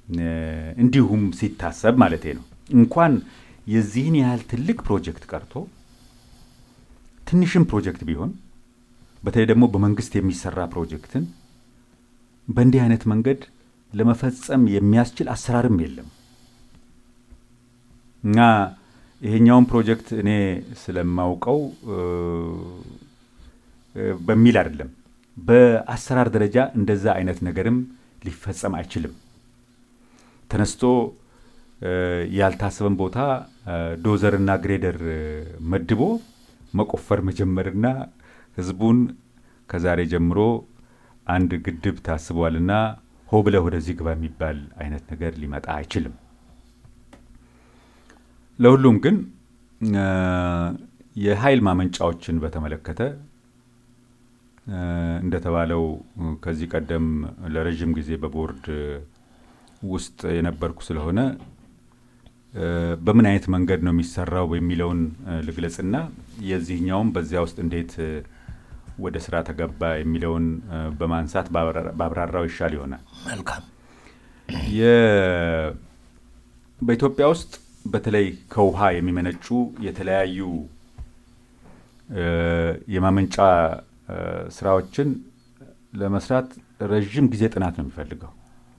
እንዲሁም ሲታሰብ ማለቴ ነው እንኳን የዚህን ያህል ትልቅ ፕሮጀክት ቀርቶ ትንሽም ፕሮጀክት ቢሆን በተለይ ደግሞ በመንግስት የሚሰራ ፕሮጀክትን በእንዲህ አይነት መንገድ ለመፈጸም የሚያስችል አሰራርም የለም እና ይሄኛውን ፕሮጀክት እኔ ስለማውቀው በሚል አይደለም። በአሰራር ደረጃ እንደዛ አይነት ነገርም ሊፈጸም አይችልም። ተነስቶ ያልታሰበን ቦታ ዶዘርና ግሬደር መድቦ መቆፈር መጀመርና ህዝቡን ከዛሬ ጀምሮ አንድ ግድብ ታስቧልና ሆ ብለህ ወደዚህ ግባ የሚባል አይነት ነገር ሊመጣ አይችልም። ለሁሉም ግን የኃይል ማመንጫዎችን በተመለከተ እንደተባለው ከዚህ ቀደም ለረዥም ጊዜ በቦርድ ውስጥ የነበርኩ ስለሆነ በምን አይነት መንገድ ነው የሚሰራው የሚለውን ልግለጽና የዚህኛውም በዚያ ውስጥ እንዴት ወደ ስራ ተገባ የሚለውን በማንሳት ባብራራው ይሻል ይሆናል። መልካም። በኢትዮጵያ ውስጥ በተለይ ከውሃ የሚመነጩ የተለያዩ የማመንጫ ስራዎችን ለመስራት ረዥም ጊዜ ጥናት ነው የሚፈልገው።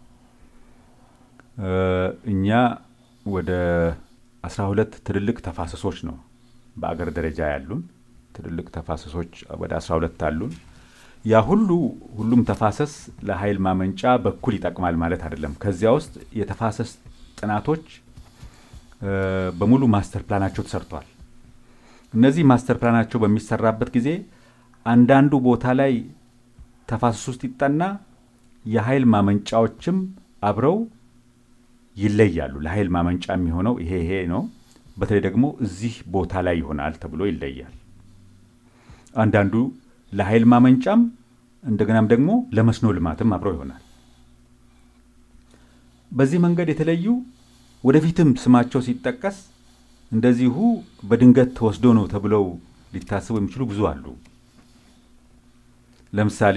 እኛ ወደ አስራ ሁለት ትልልቅ ተፋሰሶች ነው በአገር ደረጃ ያሉን ትልልቅ ተፋሰሶች ወደ አስራ ሁለት አሉን። ያ ሁሉ ሁሉም ተፋሰስ ለኃይል ማመንጫ በኩል ይጠቅማል ማለት አይደለም። ከዚያ ውስጥ የተፋሰስ ጥናቶች በሙሉ ማስተር ፕላናቸው ተሰርቷል። እነዚህ ማስተር ፕላናቸው በሚሰራበት ጊዜ አንዳንዱ ቦታ ላይ ተፋሰስ ውስጥ ይጠና የኃይል ማመንጫዎችም አብረው ይለያሉ። ለኃይል ማመንጫ የሚሆነው ይሄ ይሄ ነው፣ በተለይ ደግሞ እዚህ ቦታ ላይ ይሆናል ተብሎ ይለያል። አንዳንዱ ለኃይል ማመንጫም እንደገናም ደግሞ ለመስኖ ልማትም አብረው ይሆናል። በዚህ መንገድ የተለዩ ወደፊትም ስማቸው ሲጠቀስ እንደዚሁ በድንገት ተወስዶ ነው ተብለው ሊታሰቡ የሚችሉ ብዙ አሉ። ለምሳሌ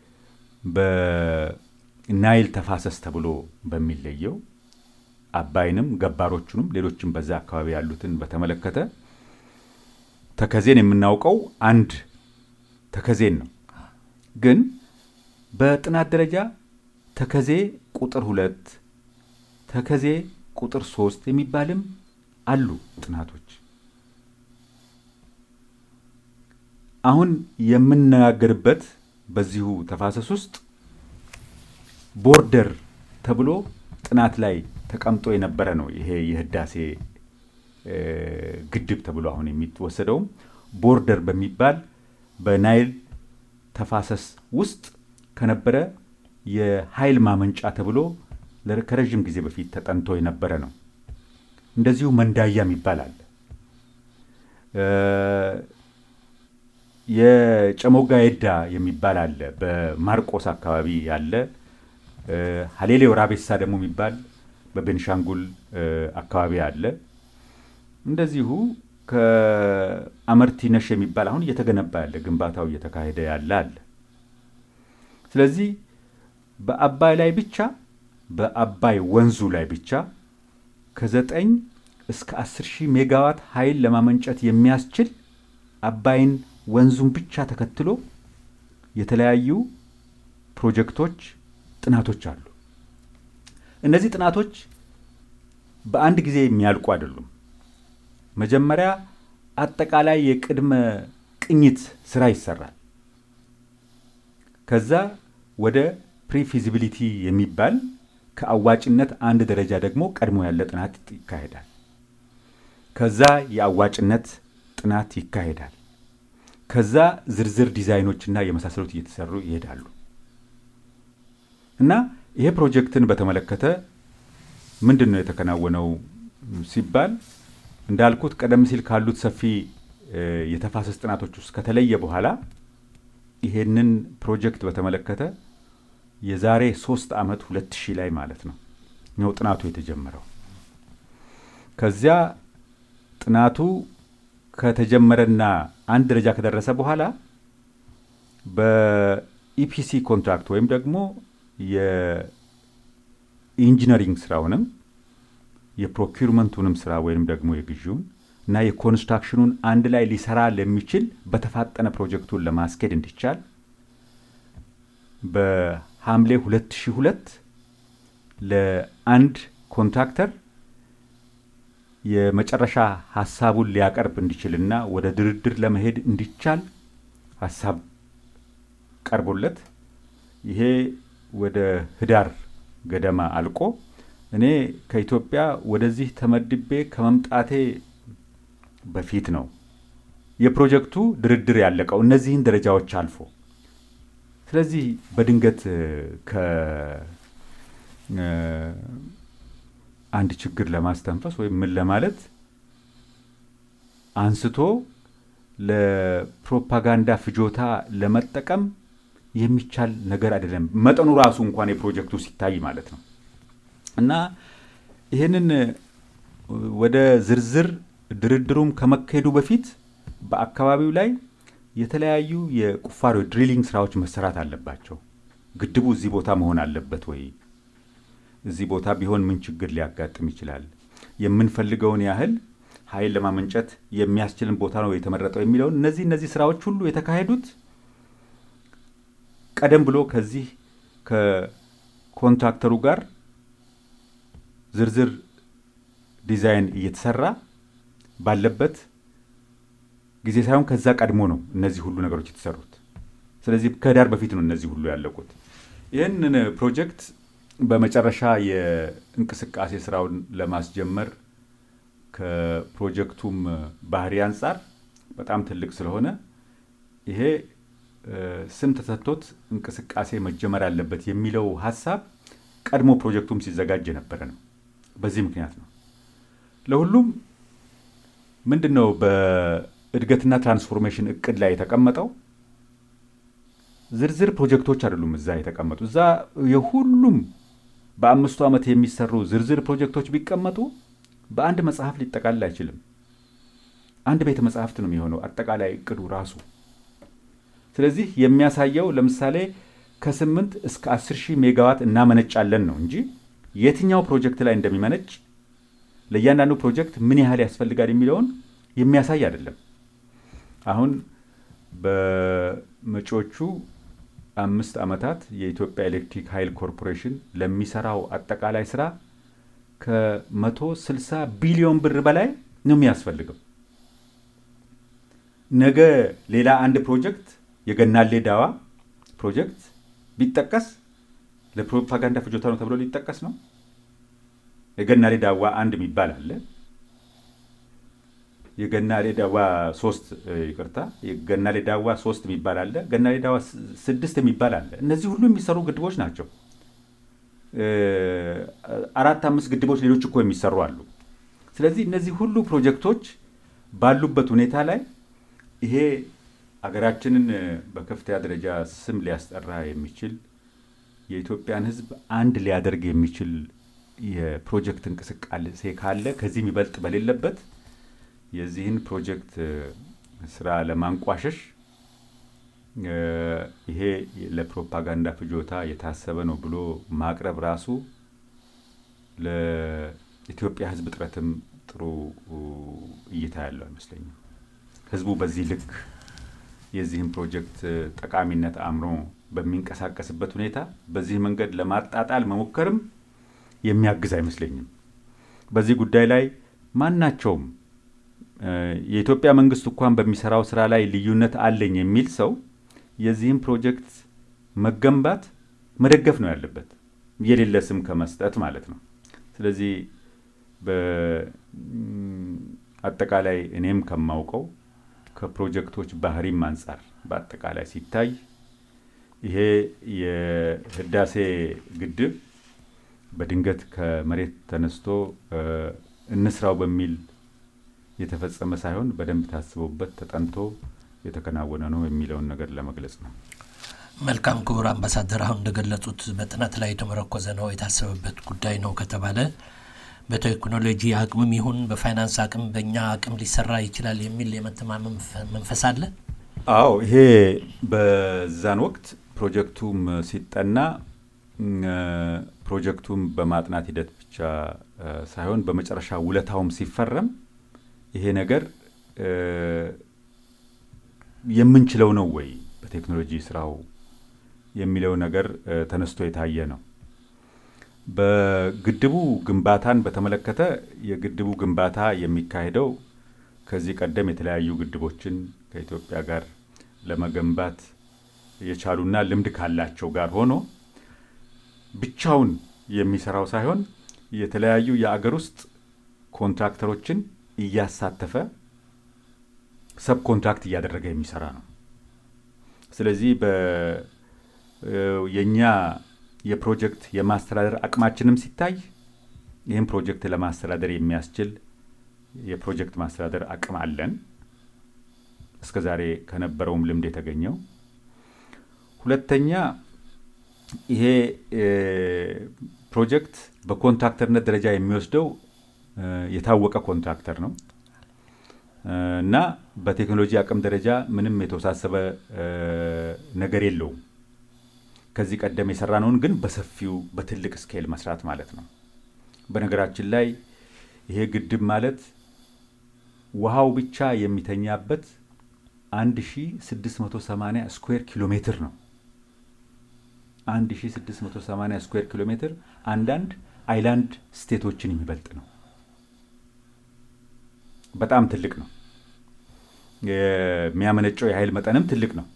በናይል ተፋሰስ ተብሎ በሚለየው አባይንም ገባሮቹንም ሌሎችም በዛ አካባቢ ያሉትን በተመለከተ ተከዜን የምናውቀው አንድ ተከዜን ነው። ግን በጥናት ደረጃ ተከዜ ቁጥር ሁለት ተከዜ ቁጥር ሶስት የሚባልም አሉ ጥናቶች። አሁን የምነጋገርበት በዚሁ ተፋሰስ ውስጥ ቦርደር ተብሎ ጥናት ላይ ተቀምጦ የነበረ ነው። ይሄ የህዳሴ ግድብ ተብሎ አሁን የሚወሰደውም ቦርደር በሚባል በናይል ተፋሰስ ውስጥ ከነበረ የኃይል ማመንጫ ተብሎ ከረዥም ጊዜ በፊት ተጠንቶ የነበረ ነው። እንደዚሁ መንዳያ የሚባል አለ። የጨሞጋ የዳ የሚባል አለ። በማርቆስ አካባቢ ያለ ሀሌሌ ወራቤሳ ደግሞ የሚባል በቤንሻንጉል አካባቢ አለ። እንደዚሁ ከአመርቲ ነሽ የሚባል አሁን እየተገነባ ያለ ግንባታው እየተካሄደ ያለ አለ። ስለዚህ በአባይ ላይ ብቻ በአባይ ወንዙ ላይ ብቻ ከዘጠኝ እስከ አስር ሺህ ሜጋዋት ኃይል ለማመንጨት የሚያስችል አባይን ወንዙን ብቻ ተከትሎ የተለያዩ ፕሮጀክቶች፣ ጥናቶች አሉ። እነዚህ ጥናቶች በአንድ ጊዜ የሚያልቁ አይደሉም። መጀመሪያ አጠቃላይ የቅድመ ቅኝት ስራ ይሰራል። ከዛ ወደ ፕሪፊዚቢሊቲ የሚባል ከአዋጭነት አንድ ደረጃ ደግሞ ቀድሞ ያለ ጥናት ይካሄዳል። ከዛ የአዋጭነት ጥናት ይካሄዳል። ከዛ ዝርዝር ዲዛይኖችና የመሳሰሉት እየተሰሩ ይሄዳሉ እና ይሄ ፕሮጀክትን በተመለከተ ምንድን ነው የተከናወነው ሲባል እንዳልኩት ቀደም ሲል ካሉት ሰፊ የተፋሰስ ጥናቶች ውስጥ ከተለየ በኋላ ይሄንን ፕሮጀክት በተመለከተ የዛሬ ሶስት ዓመት ሁለት ሺህ ላይ ማለት ነው ነው ጥናቱ የተጀመረው። ከዚያ ጥናቱ ከተጀመረና አንድ ደረጃ ከደረሰ በኋላ በኢፒሲ ኮንትራክት ወይም ደግሞ የኢንጂነሪንግ ስራውንም የፕሮኪርመንቱንም ስራ ወይም ደግሞ የግዢውን እና የኮንስትራክሽኑን አንድ ላይ ሊሰራ ለሚችል በተፋጠነ ፕሮጀክቱን ለማስኬድ እንዲቻል በሐምሌ 2002 ለአንድ ኮንትራክተር የመጨረሻ ሀሳቡን ሊያቀርብ እንዲችልና ወደ ድርድር ለመሄድ እንዲቻል ሀሳብ ቀርቦለት ይሄ ወደ ህዳር ገደማ አልቆ እኔ ከኢትዮጵያ ወደዚህ ተመድቤ ከመምጣቴ በፊት ነው የፕሮጀክቱ ድርድር ያለቀው እነዚህን ደረጃዎች አልፎ። ስለዚህ በድንገት ከአንድ ችግር ለማስተንፈስ ወይም ምን ለማለት አንስቶ ለፕሮፓጋንዳ ፍጆታ ለመጠቀም የሚቻል ነገር አይደለም። መጠኑ ራሱ እንኳን የፕሮጀክቱ ሲታይ ማለት ነው እና ይህንን ወደ ዝርዝር ድርድሩም ከመካሄዱ በፊት በአካባቢው ላይ የተለያዩ የቁፋሮ ድሪሊንግ ስራዎች መሰራት አለባቸው። ግድቡ እዚህ ቦታ መሆን አለበት ወይ? እዚህ ቦታ ቢሆን ምን ችግር ሊያጋጥም ይችላል? የምንፈልገውን ያህል ኃይል ለማመንጨት የሚያስችልን ቦታ ነው የተመረጠው የሚለውን እነዚህ እነዚህ ስራዎች ሁሉ የተካሄዱት ቀደም ብሎ ከዚህ ከኮንትራክተሩ ጋር ዝርዝር ዲዛይን እየተሰራ ባለበት ጊዜ ሳይሆን ከዛ ቀድሞ ነው እነዚህ ሁሉ ነገሮች የተሰሩት። ስለዚህ ከህዳር በፊት ነው እነዚህ ሁሉ ያለቁት። ይህንን ፕሮጀክት በመጨረሻ የእንቅስቃሴ ስራውን ለማስጀመር ከፕሮጀክቱም ባህሪ አንጻር በጣም ትልቅ ስለሆነ ይሄ ስም ተሰጥቶት እንቅስቃሴ መጀመር አለበት የሚለው ሀሳብ ቀድሞ ፕሮጀክቱም ሲዘጋጅ የነበረ ነው። በዚህ ምክንያት ነው ለሁሉም ምንድን ነው በእድገትና ትራንስፎርሜሽን እቅድ ላይ የተቀመጠው ዝርዝር ፕሮጀክቶች አይደሉም። እዛ የተቀመጡ እዛ የሁሉም በአምስቱ ዓመት የሚሰሩ ዝርዝር ፕሮጀክቶች ቢቀመጡ በአንድ መጽሐፍ ሊጠቃልል አይችልም። አንድ ቤተ መጽሐፍት ነው የሚሆነው አጠቃላይ እቅዱ ራሱ። ስለዚህ የሚያሳየው ለምሳሌ ከስምንት እስከ አስር ሺህ ሜጋዋት እናመነጫለን ነው እንጂ የትኛው ፕሮጀክት ላይ እንደሚመነጭ ለእያንዳንዱ ፕሮጀክት ምን ያህል ያስፈልጋል የሚለውን የሚያሳይ አይደለም። አሁን በመጪዎቹ አምስት ዓመታት የኢትዮጵያ ኤሌክትሪክ ኃይል ኮርፖሬሽን ለሚሰራው አጠቃላይ ስራ ከመቶ ስልሳ ቢሊዮን ብር በላይ ነው የሚያስፈልገው። ነገ ሌላ አንድ ፕሮጀክት የገናሌ ዳዋ ፕሮጀክት ቢጠቀስ ለፕሮፓጋንዳ ፍጆታ ነው ተብሎ ሊጠቀስ ነው። የገናሌ ዳዋ አንድ የሚባል አለ። የገናሌ ዳዋ ሶስት ይቅርታ፣ የገናሌ ዳዋ ሶስት የሚባል አለ። ገናሌ ዳዋ ስድስት የሚባል አለ። እነዚህ ሁሉ የሚሰሩ ግድቦች ናቸው። አራት አምስት ግድቦች ሌሎች እኮ የሚሰሩ አሉ። ስለዚህ እነዚህ ሁሉ ፕሮጀክቶች ባሉበት ሁኔታ ላይ ይሄ አገራችንን በከፍተኛ ደረጃ ስም ሊያስጠራ የሚችል የኢትዮጵያን ሕዝብ አንድ ሊያደርግ የሚችል የፕሮጀክት እንቅስቃሴ ካለ ከዚህ የሚበልጥ በሌለበት የዚህን ፕሮጀክት ስራ ለማንቋሸሽ ይሄ ለፕሮፓጋንዳ ፍጆታ የታሰበ ነው ብሎ ማቅረብ ራሱ ለኢትዮጵያ ሕዝብ ጥረትም ጥሩ እይታ ያለው አይመስለኝም። ሕዝቡ በዚህ ልክ የዚህን ፕሮጀክት ጠቃሚነት አምኖ በሚንቀሳቀስበት ሁኔታ በዚህ መንገድ ለማጣጣል መሞከርም የሚያግዝ አይመስለኝም። በዚህ ጉዳይ ላይ ማናቸውም የኢትዮጵያ መንግስት እንኳን በሚሰራው ስራ ላይ ልዩነት አለኝ የሚል ሰው የዚህም ፕሮጀክት መገንባት መደገፍ ነው ያለበት፣ የሌለ ስም ከመስጠት ማለት ነው። ስለዚህ በአጠቃላይ እኔም ከማውቀው ከፕሮጀክቶች ባህሪም አንጻር በአጠቃላይ ሲታይ ይሄ የህዳሴ ግድብ በድንገት ከመሬት ተነስቶ እንስራው በሚል የተፈጸመ ሳይሆን በደንብ ታስቦበት ተጠንቶ የተከናወነ ነው የሚለውን ነገር ለመግለጽ ነው። መልካም ክቡር አምባሳደር፣ አሁን እንደገለጹት በጥናት ላይ የተመረኮዘ ነው የታሰበበት ጉዳይ ነው ከተባለ በቴክኖሎጂ አቅምም ይሁን በፋይናንስ አቅም በእኛ አቅም ሊሰራ ይችላል የሚል የመተማመን መንፈስ አለ። አዎ ይሄ በዛን ወቅት ፕሮጀክቱም ሲጠና ፕሮጀክቱን በማጥናት ሂደት ብቻ ሳይሆን በመጨረሻ ውለታውም ሲፈረም ይሄ ነገር የምንችለው ነው ወይ በቴክኖሎጂ ስራው የሚለው ነገር ተነስቶ የታየ ነው። በግድቡ ግንባታን በተመለከተ የግድቡ ግንባታ የሚካሄደው ከዚህ ቀደም የተለያዩ ግድቦችን ከኢትዮጵያ ጋር ለመገንባት የቻሉና ልምድ ካላቸው ጋር ሆኖ ብቻውን የሚሰራው ሳይሆን የተለያዩ የአገር ውስጥ ኮንትራክተሮችን እያሳተፈ ሰብ ኮንትራክት እያደረገ የሚሰራ ነው። ስለዚህ የእኛ የፕሮጀክት የማስተዳደር አቅማችንም ሲታይ ይህም ፕሮጀክት ለማስተዳደር የሚያስችል የፕሮጀክት ማስተዳደር አቅም አለን፣ እስከ ዛሬ ከነበረውም ልምድ የተገኘው። ሁለተኛ ይሄ ፕሮጀክት በኮንትራክተርነት ደረጃ የሚወስደው የታወቀ ኮንትራክተር ነው እና በቴክኖሎጂ አቅም ደረጃ ምንም የተወሳሰበ ነገር የለውም። ከዚህ ቀደም የሰራነውን ግን በሰፊው በትልቅ ስኬል መስራት ማለት ነው። በነገራችን ላይ ይሄ ግድብ ማለት ውሃው ብቻ የሚተኛበት 1680 ስኩዌር ኪሎ ሜትር ነው። 1680 ስኩዌር ኪሎ ሜትር አንዳንድ አይላንድ ስቴቶችን የሚበልጥ ነው። በጣም ትልቅ ነው። የሚያመነጨው የኃይል መጠንም ትልቅ ነው።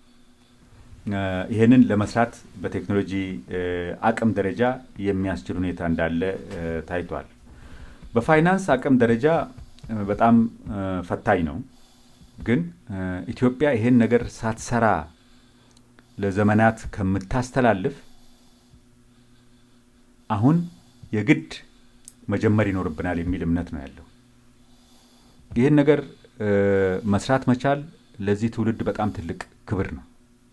ይህንን ለመስራት በቴክኖሎጂ አቅም ደረጃ የሚያስችል ሁኔታ እንዳለ ታይቷል። በፋይናንስ አቅም ደረጃ በጣም ፈታኝ ነው። ግን ኢትዮጵያ ይሄን ነገር ሳትሰራ ለዘመናት ከምታስተላልፍ አሁን የግድ መጀመር ይኖርብናል የሚል እምነት ነው ያለው። ይህን ነገር መስራት መቻል ለዚህ ትውልድ በጣም ትልቅ ክብር ነው።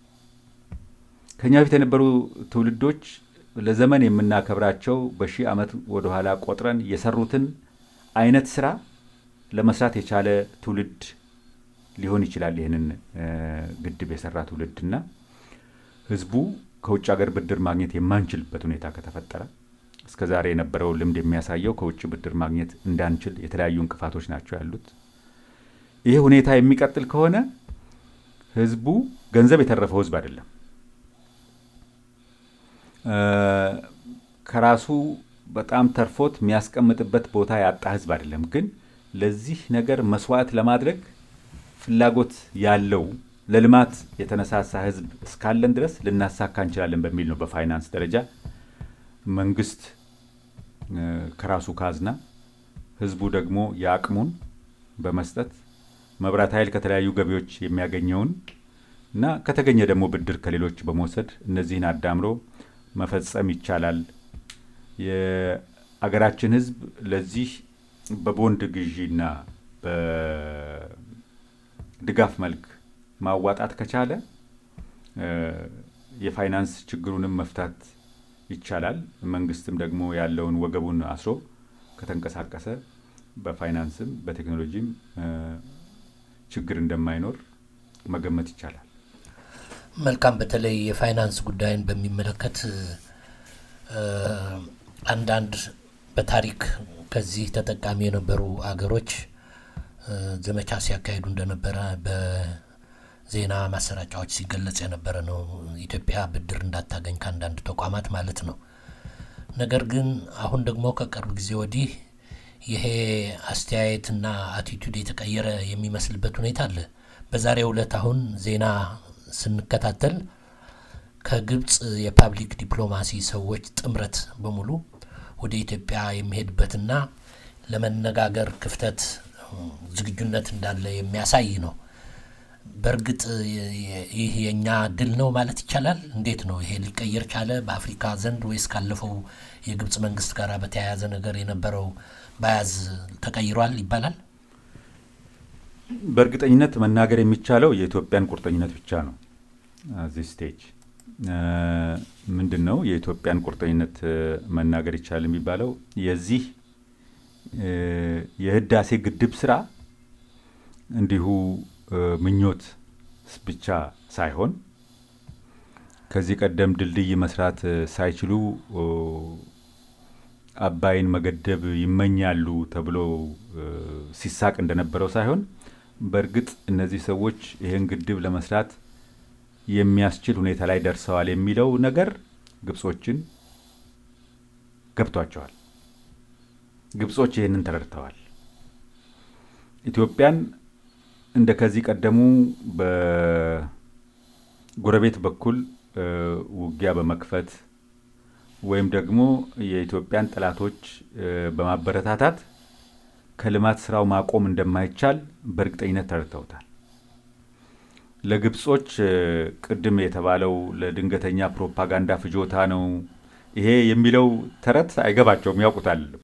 ከኛ በፊት የነበሩ ትውልዶች ለዘመን የምናከብራቸው በሺህ ዓመት ወደኋላ ቆጥረን የሰሩትን አይነት ስራ ለመስራት የቻለ ትውልድ ሊሆን ይችላል። ይህንን ግድብ የሰራ ትውልድና ህዝቡ ከውጭ ሀገር ብድር ማግኘት የማንችልበት ሁኔታ ከተፈጠረ እስከ ዛሬ የነበረው ልምድ የሚያሳየው ከውጭ ብድር ማግኘት እንዳንችል የተለያዩ እንቅፋቶች ናቸው ያሉት። ይህ ሁኔታ የሚቀጥል ከሆነ ህዝቡ ገንዘብ የተረፈው ህዝብ አይደለም። ከራሱ በጣም ተርፎት የሚያስቀምጥበት ቦታ ያጣ ህዝብ አይደለም። ግን ለዚህ ነገር መስዋዕት ለማድረግ ፍላጎት ያለው ለልማት የተነሳሳ ህዝብ እስካለን ድረስ ልናሳካ እንችላለን በሚል ነው በፋይናንስ ደረጃ መንግስት ከራሱ ካዝና ህዝቡ ደግሞ የአቅሙን በመስጠት መብራት ኃይል ከተለያዩ ገቢዎች የሚያገኘውን እና ከተገኘ ደግሞ ብድር ከሌሎች በመውሰድ እነዚህን አዳምሮ መፈጸም ይቻላል። የአገራችን ህዝብ ለዚህ በቦንድ ግዢና በድጋፍ መልክ ማዋጣት ከቻለ የፋይናንስ ችግሩንም መፍታት ይቻላል። መንግስትም ደግሞ ያለውን ወገቡን አስሮ ከተንቀሳቀሰ በፋይናንስም በቴክኖሎጂም ችግር እንደማይኖር መገመት ይቻላል። መልካም። በተለይ የፋይናንስ ጉዳይን በሚመለከት አንዳንድ በታሪክ ከዚህ ተጠቃሚ የነበሩ አገሮች ዘመቻ ሲያካሂዱ እንደነበረ በዜና ማሰራጫዎች ሲገለጽ የነበረ ነው። ኢትዮጵያ ብድር እንዳታገኝ ከአንዳንድ ተቋማት ማለት ነው። ነገር ግን አሁን ደግሞ ከቅርብ ጊዜ ወዲህ ይሄ አስተያየትና አቲቱድ የተቀየረ የሚመስልበት ሁኔታ አለ። በዛሬው ዕለት አሁን ዜና ስንከታተል ከግብፅ የፓብሊክ ዲፕሎማሲ ሰዎች ጥምረት በሙሉ ወደ ኢትዮጵያ የሚሄድበትና ለመነጋገር ክፍተት ዝግጁነት እንዳለ የሚያሳይ ነው። በእርግጥ ይህ የእኛ ድል ነው ማለት ይቻላል? እንዴት ነው ይሄ ሊቀየር ቻለ? በአፍሪካ ዘንድ ወይስ ካለፈው የግብፅ መንግስት ጋር በተያያዘ ነገር የነበረው በያዝ ተቀይሯል ይባላል? በእርግጠኝነት መናገር የሚቻለው የኢትዮጵያን ቁርጠኝነት ብቻ ነው። እዚህ ስቴጅ ምንድን ነው የኢትዮጵያን ቁርጠኝነት መናገር ይቻላል የሚባለው የዚህ የህዳሴ ግድብ ስራ እንዲሁ ምኞት ብቻ ሳይሆን ከዚህ ቀደም ድልድይ መስራት ሳይችሉ አባይን መገደብ ይመኛሉ ተብሎ ሲሳቅ እንደነበረው ሳይሆን በእርግጥ እነዚህ ሰዎች ይህን ግድብ ለመስራት የሚያስችል ሁኔታ ላይ ደርሰዋል የሚለው ነገር ግብጾችን ገብቷቸዋል። ግብጾች ይህንን ተረድተዋል። ኢትዮጵያን እንደ ከዚህ ቀደሙ በጎረቤት በኩል ውጊያ በመክፈት ወይም ደግሞ የኢትዮጵያን ጠላቶች በማበረታታት ከልማት ስራው ማቆም እንደማይቻል በእርግጠኝነት ተረድተውታል። ለግብጾች ቅድም የተባለው ለድንገተኛ ፕሮፓጋንዳ ፍጆታ ነው ይሄ የሚለው ተረት አይገባቸውም፣ ያውቁታል።